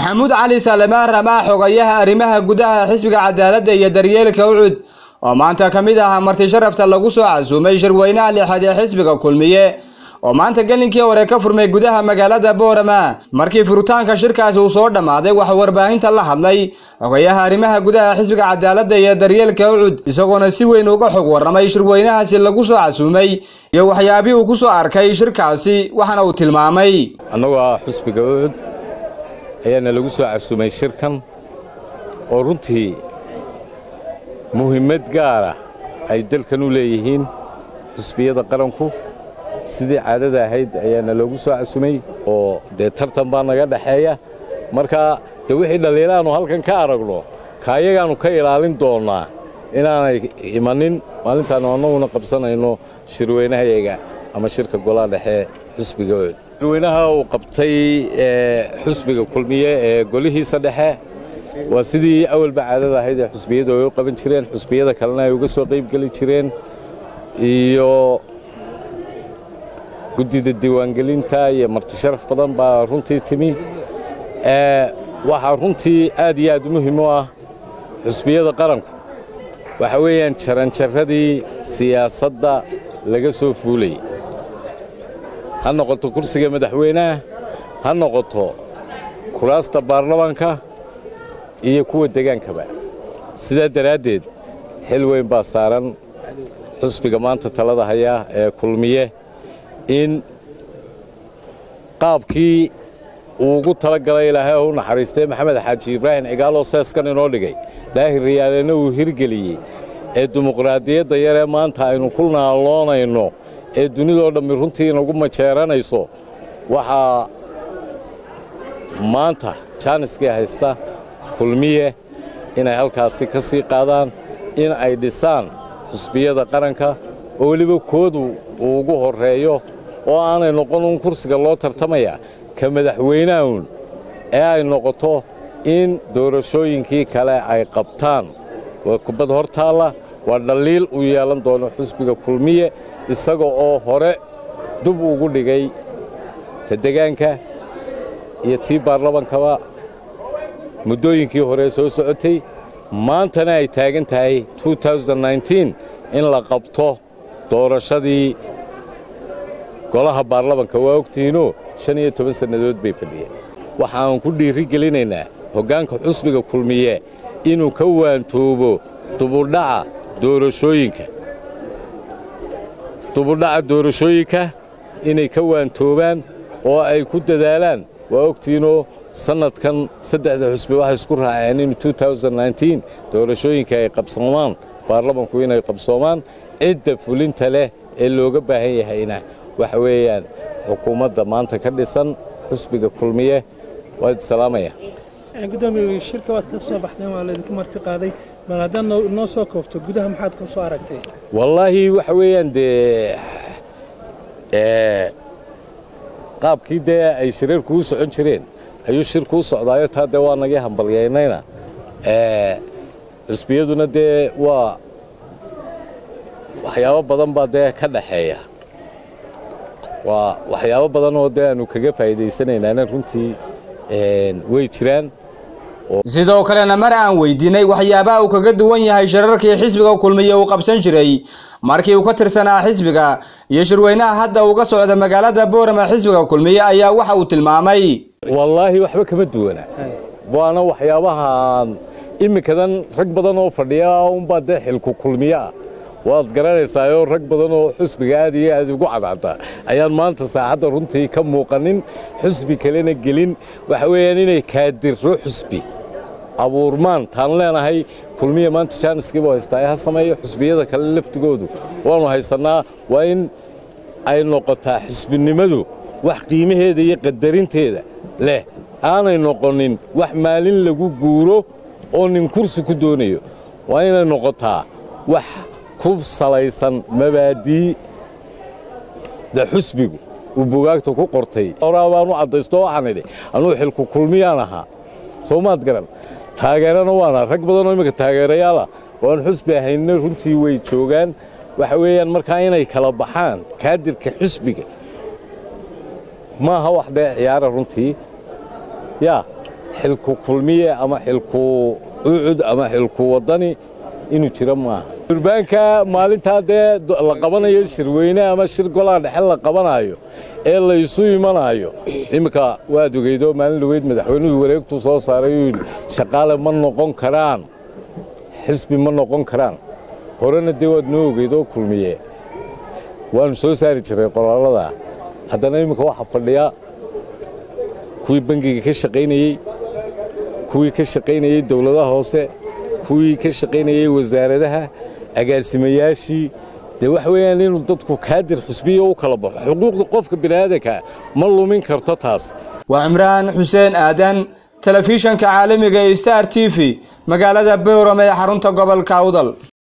maxamuud cali salemaan ramaa xogayaha arrimaha gudaha xisbiga cadaaladda iyo daryeelka ucud oo maanta ka mid ah marti sharafta lagu soo casuumay shirweynaha lixaad ee xisbiga kulmiye oo maanta gelinkii hore ka furmay gudaha magaalada boorama markii furitaanka shirkaasi uu soo dhammaaday waxaa warbaahinta la hadlay xogayaha arrimaha gudaha xisbiga cadaaladda iyo daryeelka ucud isagoona si weyn uga xog warramay shirweynahaasi lagu soo casuumay iyo waxyaabihii uu ku soo arkay shirkaasi waxaana uu tilmaamay annagoo ah xusbiga ucud ayaana lagu soo casuumay shirkan oo runtii muhimmad gaara ay dalkan u leeyihiin xusbiyada qaranku sidii caadada ahayd ayaana loogu soo casumay oo dee tartan baa naga dhexeeya marka dee wixii dhalliiraannu halkan ka aragno kaayagaannu ka ilaalin doonnaa inaanay imanin maalintaannu annaguna qabsanayno shirweynahayaga ama shirka golaha dhexe xusbiga ucud shirweynaha uu qabtay xusbiga kulmiye ee golihiisa dhexe waa sidii awalba caadada ahayd ee xusbiyadu ay u qaban jireen xusbiyada kalena ay uga soo qaybgeli jireen iyo guddida diiwaangelinta iyo marti sharaf badan baa runtii timi waxaa runtii aad iyo aad muhim u ah xusbiyada qaranku waxa weeyaan jaranjarradii siyaasadda laga soo fuulayay ha noqoto kursiga madaxweynaha ha noqoto kuraasta baarlamaanka iyo kuwa degaankaba sidaa daraaddeed xil weyn baa saaran xusbiga maanta talada haya ee kulmiye in qaabkii uu ugu talagalay ilaahay oo u naxariistay maxamed xaaji ibraahim cigaaloo seeskan inoo dhigay daahir riyaalena uu hirgeliyey ee dimuqraadiyadda yaree maanta aynu ku naalloonayno ee dunidoo dhammi runtii inagu majeeranayso waxaa maanta jaaniskii haysta kulmiye inay halkaasi ka sii qaadaan in ay dhisaan xusbiyada qaranka oo weliba koodu uu ugu horreeyo oo aanay noqon un kursiga loo tartamaya ka madaxweynahaun ee ay noqoto in doorashooyinkii kale ay qabtaan waa kubad hor taalla waa dhaliil uu yeelan doono xusbiga kulmiye isaga oo hore dub ugu dhigay ta degaanka iyo tii baarlamankaba muddooyinkii hore soo socotay maantana ay taagan tahay in la qabto doorashadii golaha baarlamanka waa ogtihiinoo shan iyo toban sannadood bay fadhiyeen waxaan ku dhiiri gelinaynaa hoggaanka xusbiga kulmiye inuu ka waantoobo dubudhaca doorashooyinka dubudhaca doorashooyinka inay ka waantoobaan oo ay ku dadaalaan waa ogtihiinoo sannadkan saddexda xusbi waxay isku raaceen in doorashooyinka ay qabsoomaan baarlamanku inay qabsoomaan cidda fulinta leh ee looga baahan yahayna waxa weeyaan xukuumadda maanta ka dhisan xusbiga kulmiye waa idi salaamaya gudoomiye shirka waad ka soo baxdeen waa laydinku marti qaaday bal haddaad noo soo koobto gudaha maxaad ka soo aragtay wallaahi waxa weeyaan dee qaabkii dee ay shirarku u socon jireen ayuu shirku u socdaayo taa dee waa nagii hambalyaynayna xusbiyaduna dee waa waxyaabo badan baa dee ka dhaxeeya waa waxyaabo badan oo dee aanu kaga faa'iidaysanaynaana runtii way jiraan sidoo kalena mar aan weydiinay waxyaabaha uu kaga duwan yahay shirarkii xisbiga kulmiye uu qabsan jiray markii uu ka tirsanaa xisbiga iyo shirweynaha hadda uga socda magaalada boorama xisbiga kulmiye ayaa waxa uu tilmaamay wallaahi waxba kama duwana waana waxyaabahaan iminkadan rag badan oo fadhiya unbaa dee xilku kulmiye ah waad garanaysaayoo rag badan oo xusbiga aad iyo aad ugu cadcada ayaan maanta saacadda runtii ka muuqanin xusbi kalena gelin waxa weeyaan inay kaadirro xusbi abuurmaan taan leenahay kulmiya maanta jaaniskiibu haystaa ha sameeyo xusbiyada kale laftigoodu waannu haysannaa waa in ay noqotaa xusbinimadu wax qiimaheeda iyo qadarinteeda leh aanay noqonin wax maalin lagu guuro oo nin kursi ku doonayo waa inay noqotaa wax ku salaysan mabaadiida xusbigu uu bugaagta ku qortay horaa baan u caddaysto waxaan idhi anuu xilku kulmiyaan ahaa soo maad garan taageerana waana rag badanoo imminka taageerayaala waan xusbi ahaynna runtii way joogaan waxa weeyaan markaa inay kala baxaan kaadirka xusbiga maaha wax dee ciyaara runtii yaa xilku kulmiye ama xilku ucud ama xilku waddani inuu jiro maaha durbaanka maalintaa dee la qabanayo shirweyne ama shir golaha dhexe la qabanayo ee laysu imanayo iminka waad ogeydo maalin dhaweyd madaxweynuhu wareegtuu soo saaray uu yidhi shaqaale ma noqon karaan xisbi ma noqon karaan horena dee waad noo ogeydoo kulmiye waannu soo saari jiray qoraalada haddana iminka waxaa fadhiya kuwii bangiga ka shaqaynayey kuwii ka shaqaynayey dowladaha hoose kuwii ka shaqaynayey wasaaradaha agaasimayaashii dee waxa weeyaan inuu dadku kaadir xusbiya u kala baxo xuquuqda qofka bini'aadanka ma lumin karto taas waa cimraan xuseen aadan telefishanka caalamiga ee star t v magaalada bowram ee xarunta gobolka awdal